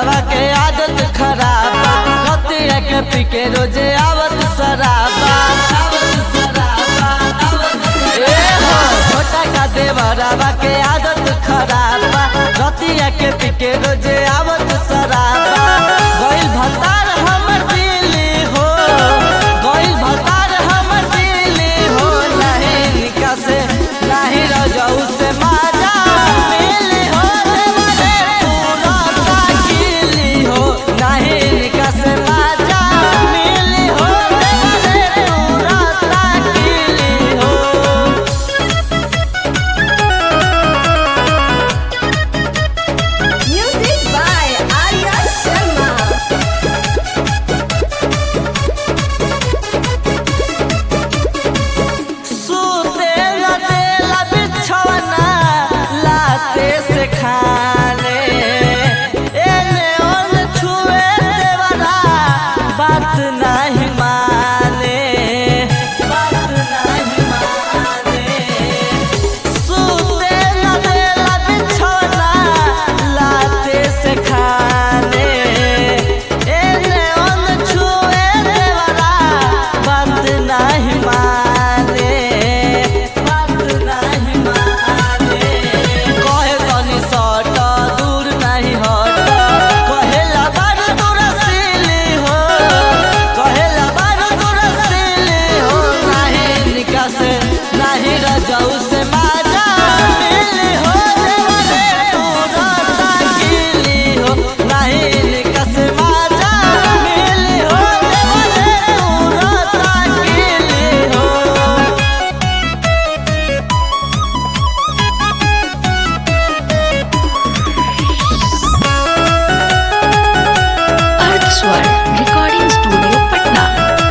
देवरवा के आदत खराब बा रतिया के पी के रोजे आवत शराबा आवत शराबा आवत शराबा। ए हो छोटा का देवरवा के आदत खराब बा रतिया के पी के रोजे आवत शराबा गइल भतार हमर दिली हो गइल भतार हमर दिली हो नहीं निका से नहीं रजऊ से माजा मिली हो देवरे पूरा ताकिली हो नहीं निका से माजा मिली हो देवरे पूरा ताकिली हो Music by Arya Sharma. सूते लदेला बिछौना लाते से खाने एने ओने छुए देवरा बात नहीं माने बात नहीं माने सूते लदेला बिछौना लाते से खाने एने ओने छुए देवरा बात नहीं माने बात नहीं माने कहे तनी सट दूर नहीं हट कहेला बारू दूर सिली हो कहेला बारू दूर सिली हो नहीं निका से नहीं रजऊ से माजा मिली हो देवरे दूर ताकिली हो नहीं निका से माजा मिली हो देवरे दूर ताकिली हो अर्थ स्वर रिकॉर्डिंग स्टूडियो पटना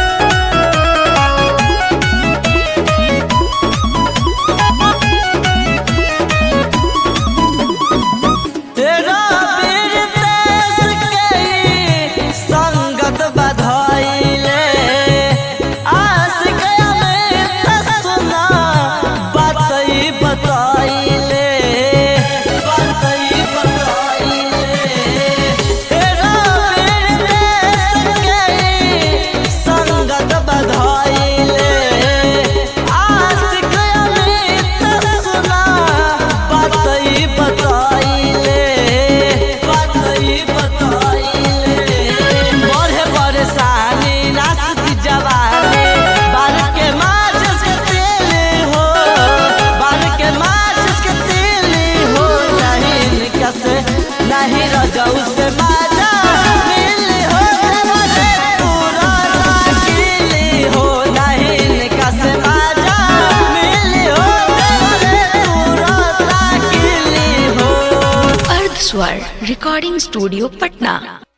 तेरा वीर देश के संगत बधाइले आशिक अमित सुना बातई बताइले बातई बताइले तेरा वीर देश के संगत बधाइले आशिक अमित सुना बातई बताइले बातई बताइले बड़े परेशानी नासती जवानी बाल के माचिस के तेल हो बाल के माचिस के तेल हो नहीं निकस नहीं रजऊ से माजा मिली हो देवरे पूरा ताकिली हो नहीं निकस माजा मिली हो देवरे पूरा ताकिली हो अर्थ स्वर रिकॉर्डिंग स्टूडियो पटना